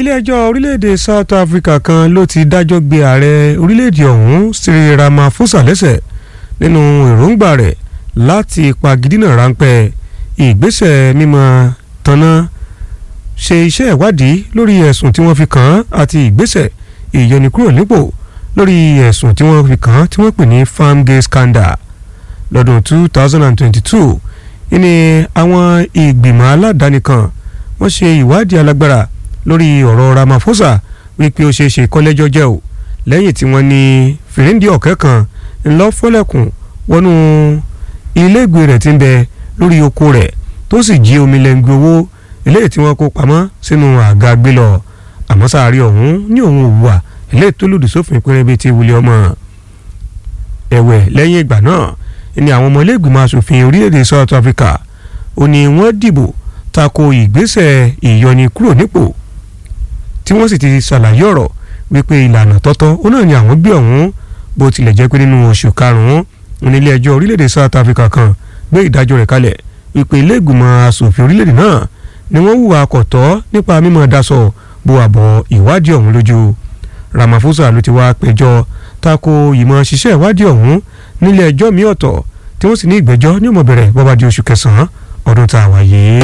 ilé-ẹjọ́ orílẹ̀-èdè South Africa kan ló ti dájọ́ gbé ààrẹ orílẹ̀-èdè ọ̀hún Cyril Ramaphosa lẹ́sẹ̀ nínú èròǹgbà rẹ̀ láti pagidínà ráńpẹ́ ìgbésẹ̀ mímọ́ tanná ṣe iṣẹ́ ìwádìí lórí ẹ̀sùn tí wọ́n fi kàn án àti ìgbésẹ̀ ìyọnikúrò nípò lórí ẹ̀sùn tí wọ́n fi kàn án tí wọ́n pè ní farmgate scandal lọ́dún 2022 ìní àwọn ìgbìmọ̀ aládàáni kan wọ́n ṣe ìwádìí alágbára lórí ọ̀rọ̀ Ramaphosa wípé ó ṣeé ṣe kọ́lẹ́jọ́ jẹ́ o lẹ́yìn tí wọ́n ní fìrìndì ọ̀kẹ́ kan ńlọ fọ́lẹ́kùn wọnú iléègbé rẹ̀ tí ń bẹ lórí oko rẹ̀ tó sì jí omi lẹ́ngbẹ owó eléyìí tí wọ́n kó pamọ́ sínú àga gbé lọ àmọ́ sáárì ọ̀hún ní òun òwúwà eléyìí tó lòdì sófin pérébé ti wulẹ̀ ọmọ ẹ̀wẹ̀ lẹ́yìn ìgbà náà ni àwọn ọmọ iléègbìmọ̀ asòfin orílẹ̀-èdè South Africa ó ní wọ́n dìbò tako ìgbésẹ̀ ìyọni kúrò nípò tí wọ́n sì ti ṣàlàyé ọ̀rọ̀ wípé ìlànà tọ́tọ́ ó náà ni àwọn gbé ọ̀hún bó tilẹ̀ jẹ́ pé nínú oṣù karùn-ún onílé ẹjọ́ orílẹ̀-èdè South Africa kan gbé ìdájọ́ rẹ̀ kalẹ̀ wípé ilé ìgbìmọ̀ asòfin orílẹ̀-èdè náà ni wọ́n hùwà kọ̀tọ́ nípa mímọ́ daṣọ bo àbọ̀ ìwádìí ọ̀hún lójú Ramaphosa ló ti wá péjọ tako ìmọ̀ ṣiṣẹ́ ìwádìí ọ̀hún nílé ẹjọ́ mi ọ̀tọ̀ tí wọ́n sì ní ìgbẹ́jọ́ ní ó máa bẹ̀rẹ̀ bó bá di oṣù kẹsàn-án ọdún tá a wà yìí.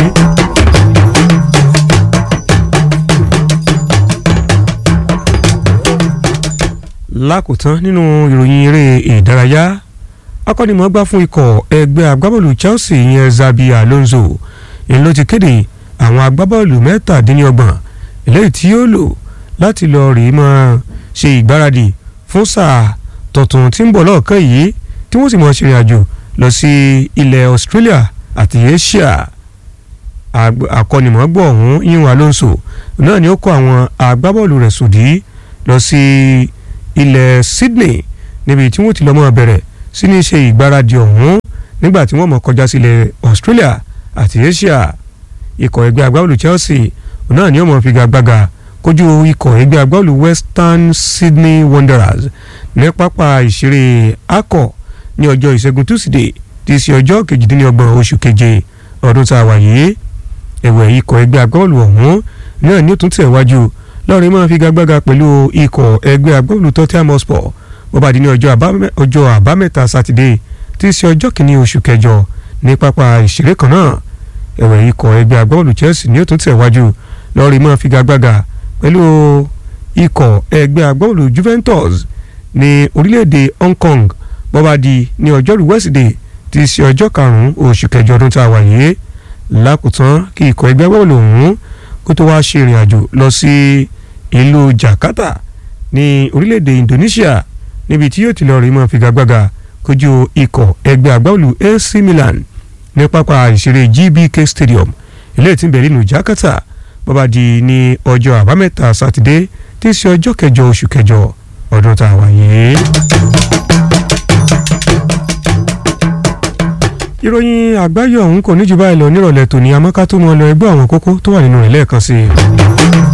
lákòótán nínú ìròyìn eré ìdárayá akọ́nimọ̀ọ́gbá fún ikọ̀ ẹgbẹ́ agbábọ́ọ̀lù Chelsea ìyẹn Xabi Alonso èyí ló ti kéde àwọn agbábọ́ọ̀lù mẹ́tàdínlọ́gbọ̀n eléyìí tí yóò lò láti lọ rèé máa ṣe ìgbáradì fún sáà tuntun tí ń bọ̀ lọ́ọ̀kan yìí tí wọ́n sì máa ṣe ìrìnàjò lọ sí ilẹ̀ Australia àti Asia akọ́nimọ̀ọ́gbọ̀ ọ̀hún yíyan Alonso náà ni ó kó àwọn agbábọ́ọ̀lù rẹ̀ sòdí lọ sí ilẹ̀ Sydney níbi tí wọ́n ti lọ́ mọ́ bẹ̀rẹ̀ sí ní ṣe ìgbáradì ọ̀hún nígbà tí wọ́n mọ̀ kọjá sílẹ̀ Australia àti Asia ikọ̀ ẹgbẹ́ agbábọ́ọ̀lù Chelsea náà ni ó mọ̀ figagbága kojú ikọ̀ ẹgbẹ́ agbábọ́ọ̀lù Western Sydney Wanderers ní pápá ìṣeré akọ ní ọjọ́ ìṣẹ́gun Tuesday tí í ṣe ọjọ́ kejìdínlọ́gbọ̀n oṣù keje ọdún tá a wà yìí ẹ̀wẹ̀ ikọ̀ ẹgbẹ́ agbábọ́ọ̀lù ọ̀hún náà ni ó tún tẹ̀ wájú lọ́ọ̀rẹ́ máa figagbága pẹ̀lú ikọ̀ ẹgbẹ́ agbábọ́ọ̀lù Tottenham Hotspur bó bá di ní ọjọ́ àbámẹ́ta sátidé tí í ṣe ọjọ́ kìíní oṣù kẹjọ ní pápá ìṣeré kan náà ẹ̀wẹ̀ ikọ̀ ẹgbẹ́ agbábọ́ọ̀lù Chelsea ni ó tún tẹ̀ wájú lọ́ọ̀rẹ́ máa figagbága pẹ̀lú ikọ̀ ẹgbẹ́ agbábọ́ọ̀lù Juventus ní orílẹ̀-èdè Hong Kong bó bá di ní ọjọ́rú Wednesday tí í ṣe ọjọ́ karùn-ún oṣù kẹjọ ọdún tá a wà yìí lákòótán kí ikọ̀ ẹgbẹ́ agbábọ́ọ̀lù ọ̀hún kó tó wáá ṣe ìrìn àjò lọ sí ìlú Jakarta ní orílẹ̀-èdè Indonesia níbi tí yóò ti lọ rí mọ́ figagbága kojú ikọ̀ ẹgbẹ́ agbábọ́ọ̀lù AC Milan ní pápá ìṣeré GBK Stadium ilé tí ń bẹ̀rẹ̀ nínú Jakarta bó bá di ní ọjọ́ àbámẹ́ta sátidé tí í ṣe ọjọ́ kẹjọ oṣù kẹjọ ọdún tá a wà yìí. ìròyìn àgbáyé ọ̀hún kò ní jù báyìí lọ nírọ̀lẹ́ tòní amọ́ká tó mọ́ lọ ẹgbẹ́ àwọn kókó tó wà nínú rẹ̀ lẹ́ẹ̀kan sí i.